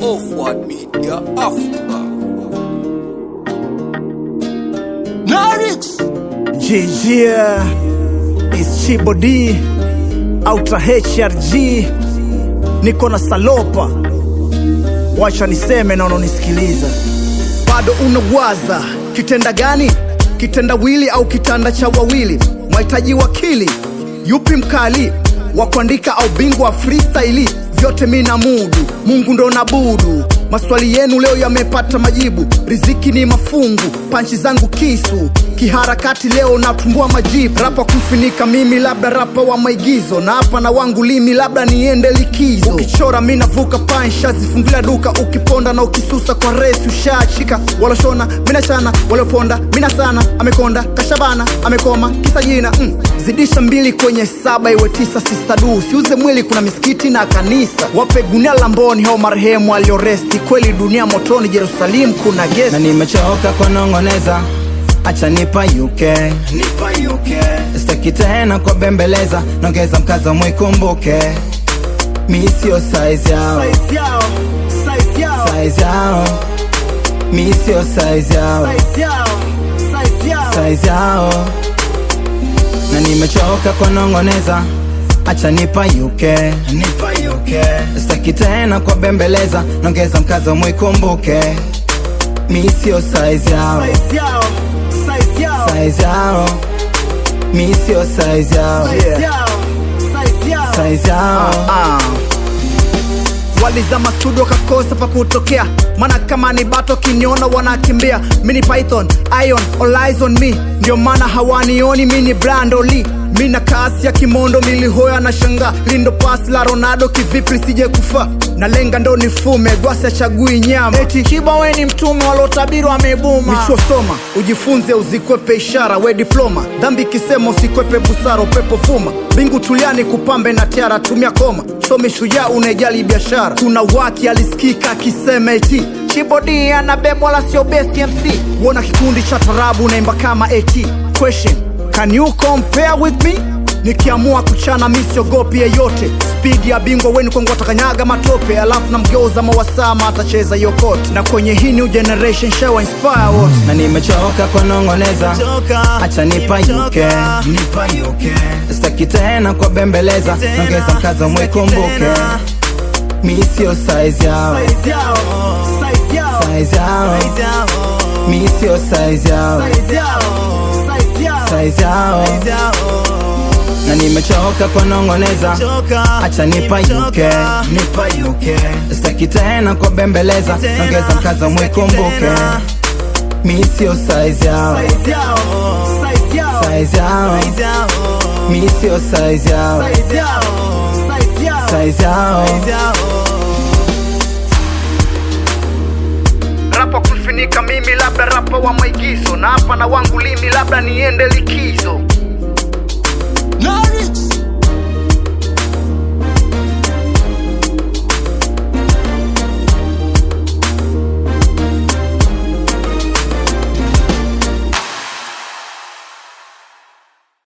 Offward Media Africa. Narix JJ is Chibo D Outer HRG niko na Salopa, wacha niseme na unanisikiliza. Bado unawaza kitenda gani? Kitendawili au kitanda cha wawili? Mwahitaji wakili yupi mkali wa kuandika au bingwa wa freestyle? Vyote mi na mudu, Mungu ndo nabudu. Maswali yenu leo yamepata majibu, riziki ni mafungu, panchi zangu kisu kiharakati leo natumbua majibu. Rapa kumfinika mimi, labda rapa wa maigizo, na hapa na wangu limi, labda niende likizo. Ukichora mi navuka pansha, zifungulia duka, ukiponda na ukisusa kwa resi ushachika. Waloshona minachana, walioponda mina sana, amekonda kashabana, amekoma kisa jina mm. Zidisha mbili kwenye saba iwe tisa, sista du siuze mwili, kuna misikiti na kanisa. Wape gunia lamboni hao marehemu alioresti, kweli dunia motoni, Jerusalemu kuna gesi. na nimechoka kwa nong'oneza, acha nipa UK, Nipa UK. sitaki tena kwa bembeleza, nongeza mkazo mwikumbuke, mi sio size yao, Size yao, size yao, size yao, mi sio size yao, size yao, size yao. size yao, na nimechoka kwa nong'oneza, acha nipa UK, Nipa UK. sitaki tena kwa bembeleza, nongeza mkazo mwikumbuke, mi sio size yao, Size yao, size yao, size yao, mi sio size yao, size yao, size yao. size yao. Ah. Walizama studio kakosa pa kutokea, maana kama ni bato kiniona wanakimbia. Mini Python, Ion, all eyes on me, ndio maana hawanioni mini Brando Lee. Mina kasi ya kimondo milihoya na shanga lindo pasi la Ronaldo kivipi sije kufa na lenga ndo nifume gwasi achagui nyama eti kiba we ni mtume walotabiri wamebuma michosoma ujifunze uzikwepe ishara we diploma dhambi ikisema usikwepe busara upepo fuma mbingu tuliani kupambe na tiara tumia koma somi shujaa unajali biashara kuna waki alisikika akisema eti chibodi anabebwa la sio best mc wona kikundi cha tarabu naimba kama eti question can you compare with me nikiamua kuchana mi siogopi yeyote spidi ya bingwa weni kwangu watakanyaga matope alafu namgeuza mawasama atacheza yokote na kwenye hii new generation show inspire wote na nimechoka kwa nong'oneza, acha nipa UK, sitaki tena kwa bembeleza, nongeza mkazo mwikumbuke, mi sio size yao, size yao, mi sio size yao, size yao, na nimechoka kwa nong'oneza, acha nipa UK, sitaki tena kwa bembeleza, nongeza mkazo mwikumbuke, mi sio size yao, size yao, mi sio size yao, size yao. rapa kufinika mimi labda rapa wa maigizo na hapa na wangu limi labda niende likizo